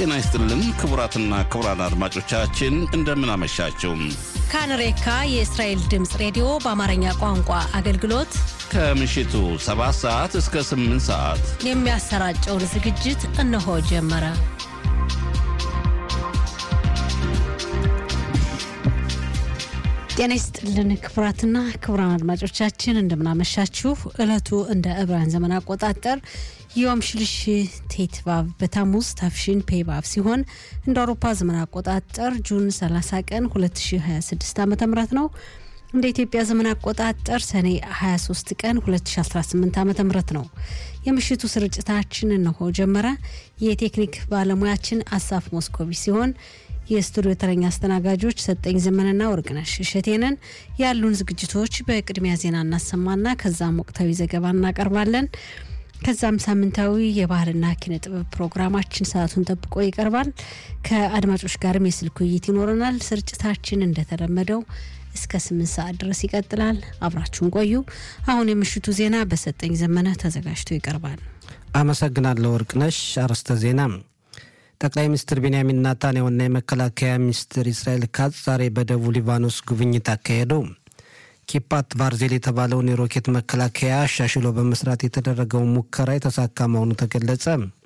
ጤና ይስጥልን ክቡራትና ክቡራን አድማጮቻችን እንደምን አመሻችሁ። ካንሬካ የእስራኤል ድምፅ ሬዲዮ በአማርኛ ቋንቋ አገልግሎት ከምሽቱ 7 ሰዓት እስከ 8 ሰዓት የሚያሰራጨውን ዝግጅት እነሆ ጀመረ። ጤና ይስጥልን ክቡራትና ክቡራን አድማጮቻችን እንደምናመሻችሁ። ዕለቱ እንደ ዕብራውያን ዘመን አቆጣጠር ዮም ሽልሽ ቴትቫቭ በታሙዝ ታፍሺን ፔቫቭ ሲሆን እንደ አውሮፓ ዘመን አቆጣጠር ጁን 30 ቀን 2026 ዓ ም ነው። እንደ ኢትዮጵያ ዘመን አቆጣጠር ሰኔ 23 ቀን 2018 ዓ ም ነው። የምሽቱ ስርጭታችን እነሆ ጀመረ። የቴክኒክ ባለሙያችን አሳፍ ሞስኮቪ ሲሆን የስቱዲዮ ተረኛ አስተናጋጆች ሰጠኝ ዘመንና ወርቅነሽ እሸቴንን። ያሉን ዝግጅቶች በቅድሚያ ዜና እናሰማና ከዛም ወቅታዊ ዘገባ እናቀርባለን። ከዛም ሳምንታዊ የባህልና ኪነ ጥበብ ፕሮግራማችን ሰዓቱን ጠብቆ ይቀርባል። ከአድማጮች ጋርም የስልክ ውይይት ይኖረናል። ስርጭታችን እንደተለመደው እስከ ስምንት ሰዓት ድረስ ይቀጥላል። አብራችሁን ቆዩ። አሁን የምሽቱ ዜና በሰጠኝ ዘመነ ተዘጋጅቶ ይቀርባል። አመሰግናለሁ ወርቅነሽ። አርዕስተ ዜና ጠቅላይ ሚኒስትር ቤንያሚን ናታንያሁና የመከላከያ ሚኒስትር እስራኤል ካትዝ ዛሬ በደቡብ ሊባኖስ ጉብኝት አካሄዱ። ኪፓት ባርዜል የተባለውን የሮኬት መከላከያ አሻሽሎ በመስራት የተደረገውን ሙከራ የተሳካ መሆኑ ተገለጸ።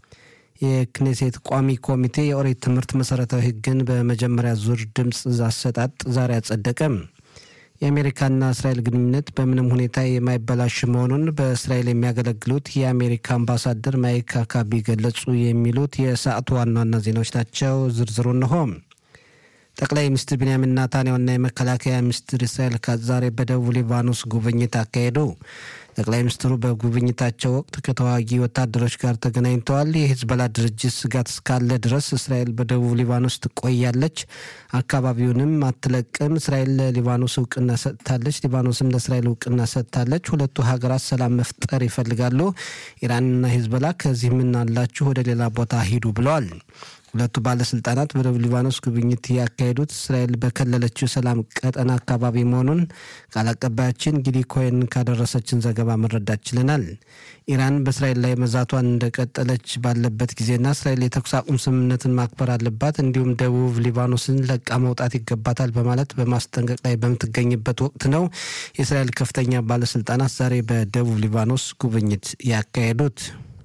የክኔሴት ቋሚ ኮሚቴ የኦሪት ትምህርት መሰረታዊ ሕግን በመጀመሪያ ዙር ድምፅ አሰጣጥ ዛሬ አጸደቀ። የአሜሪካና እስራኤል ግንኙነት በምንም ሁኔታ የማይበላሽ መሆኑን በእስራኤል የሚያገለግሉት የአሜሪካ አምባሳደር ማይክ አካቢ ገለጹ። የሚሉት የሰዓቱ ዋና ዋና ዜናዎች ናቸው። ዝርዝሩ እንሆ። ጠቅላይ ሚኒስትር ቢንያሚን ናታንያሁና የመከላከያ ሚኒስትር እስራኤል ካትዝ ዛሬ በደቡብ ሊባኖስ ጉብኝት አካሄዱ። ጠቅላይ ሚኒስትሩ በጉብኝታቸው ወቅት ከተዋጊ ወታደሮች ጋር ተገናኝተዋል። የሂዝቦላ ድርጅት ስጋት እስካለ ድረስ እስራኤል በደቡብ ሊባኖስ ትቆያለች፣ አካባቢውንም አትለቅም። እስራኤል ለሊባኖስ እውቅና ሰጥታለች፣ ሊባኖስም ለእስራኤል እውቅና ሰጥታለች። ሁለቱ ሀገራት ሰላም መፍጠር ይፈልጋሉ። ኢራንና ሂዝቦላ ከዚህ ምን አላችሁ ወደ ሌላ ቦታ ሂዱ ብለዋል። ሁለቱ ባለስልጣናት በደቡብ ሊባኖስ ጉብኝት ያካሄዱት እስራኤል በከለለችው ሰላም ቀጠና አካባቢ መሆኑን ቃል አቀባያችን ጊዲ ኮይን ካደረሰችን ዘገባ መረዳት ችለናል። ኢራን በእስራኤል ላይ መዛቷን እንደቀጠለች ባለበት ጊዜና እስራኤል የተኩስ አቁም ስምምነትን ማክበር አለባት፣ እንዲሁም ደቡብ ሊባኖስን ለቃ መውጣት ይገባታል በማለት በማስጠንቀቅ ላይ በምትገኝበት ወቅት ነው የእስራኤል ከፍተኛ ባለስልጣናት ዛሬ በደቡብ ሊባኖስ ጉብኝት ያካሄዱት።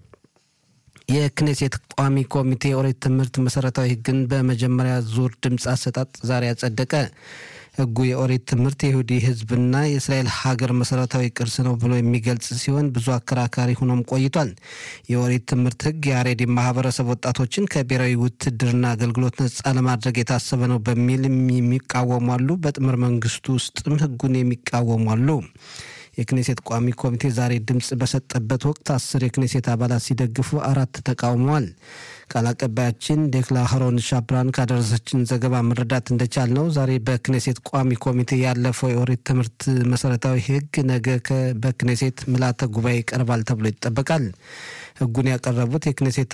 የክኔሴት ቋሚ ኮሚቴ የኦሪት ትምህርት መሰረታዊ ሕግን በመጀመሪያ ዙር ድምፅ አሰጣጥ ዛሬ ያጸደቀ። ሕጉ የኦሪት ትምህርት የይሁዲ ሕዝብና የእስራኤል ሀገር መሰረታዊ ቅርስ ነው ብሎ የሚገልጽ ሲሆን ብዙ አከራካሪ ሆኖም ቆይቷል። የኦሪት ትምህርት ሕግ የአሬዲ ማህበረሰብ ወጣቶችን ከብሔራዊ ውትድርና አገልግሎት ነጻ ለማድረግ የታሰበ ነው በሚል የሚቃወሙ አሉ። በጥምር መንግስቱ ውስጥም ሕጉን የሚቃወሙ አሉ። የክኔሴት ቋሚ ኮሚቴ ዛሬ ድምፅ በሰጠበት ወቅት አስር የክኔሴት አባላት ሲደግፉ አራት ተቃውመዋል። ቃል አቀባያችን ዴክላ ሀሮን ሻብራን ካደረሰችን ዘገባ መረዳት እንደቻል ነው ዛሬ በክኔሴት ቋሚ ኮሚቴ ያለፈው የኦሪት ትምህርት መሰረታዊ ህግ ነገ በክኔሴት ምልዓተ ጉባኤ ይቀርባል ተብሎ ይጠበቃል። ህጉን ያቀረቡት የክኔሴት